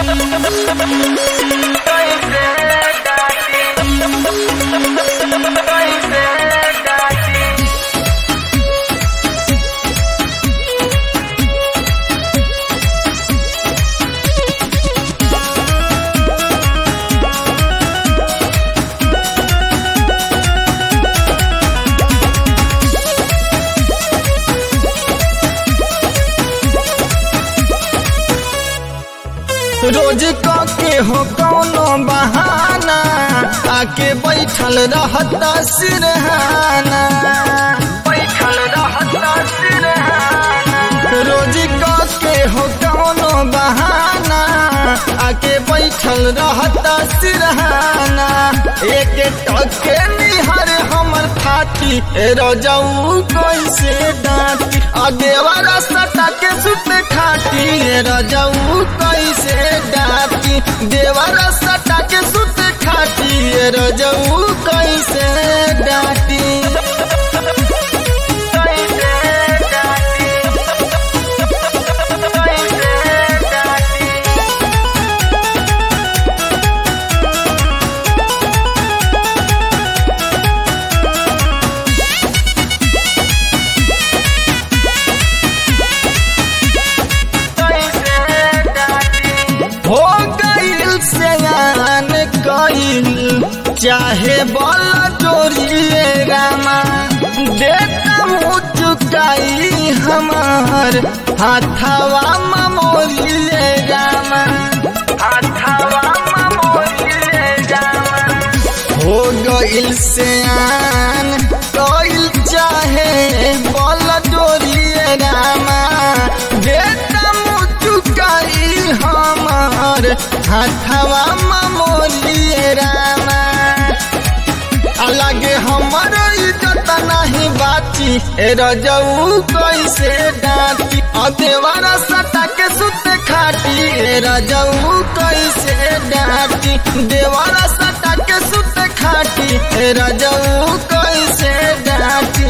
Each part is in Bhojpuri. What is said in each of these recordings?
रोज के हो कौनो बहाना आके बैठल रहता सिरहाना बैठल रहता सिरहाना रोज के हो कौनो बहाना आके बैठल रहता सिरहाना एक टके निहर हमर फाटी रजऊ कैसे डांटी आ देवारा सटा के सुत खाटी रजऊ कैसे डांटी देवारा सटा के सुत खाटी रजऊ कैसे डांटी हो गईल सयान कईल चाहे बल चोरिए रामा देता मुँह चुकाई हमार हाथावा ममोरिए रामा हाथावा ममोरिए रामा हो गईल सयान कईल चाहे बल चोरिए रामा देता मुँह चुकाई हमार हाथवा ममोलिए रामा अलगे हमर इज्जत नहीं बाची ए रजऊ कैसे डांटी अदेवारा सटा के सुत खाटी ए रजऊ कैसे डांटी देवारा सटा के सुत खाटी ए रजऊ कैसे डांटी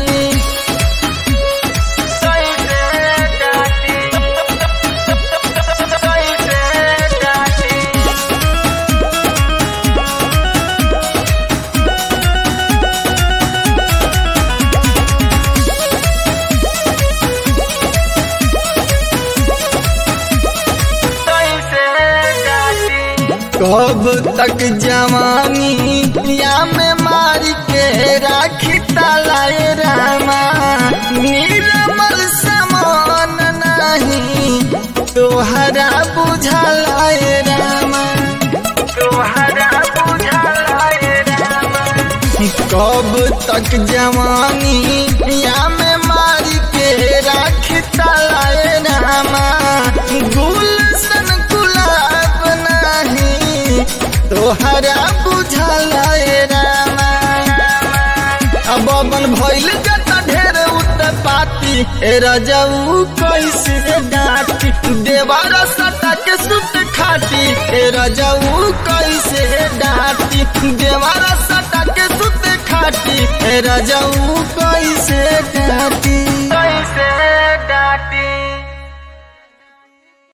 कब तक जवानी या में मार के राखी तलाए रामा निर्मल समान नहीं तोहरा बुझलाए रामा तोहरा बुझलाए रामा कब तक जवानी या में मार के राखी तलाए रामा गुलशन गुलाब नहीं तोहरा बुझलाए रामा अब बन भइल जता ढेर उत्पाती ए रजऊ कैसे डांटी देवारा सटा के सुत खाटी ए रजऊ कैसे डांटी देवारा सटा के सुत खाटी ए रजऊ कैसे डांटी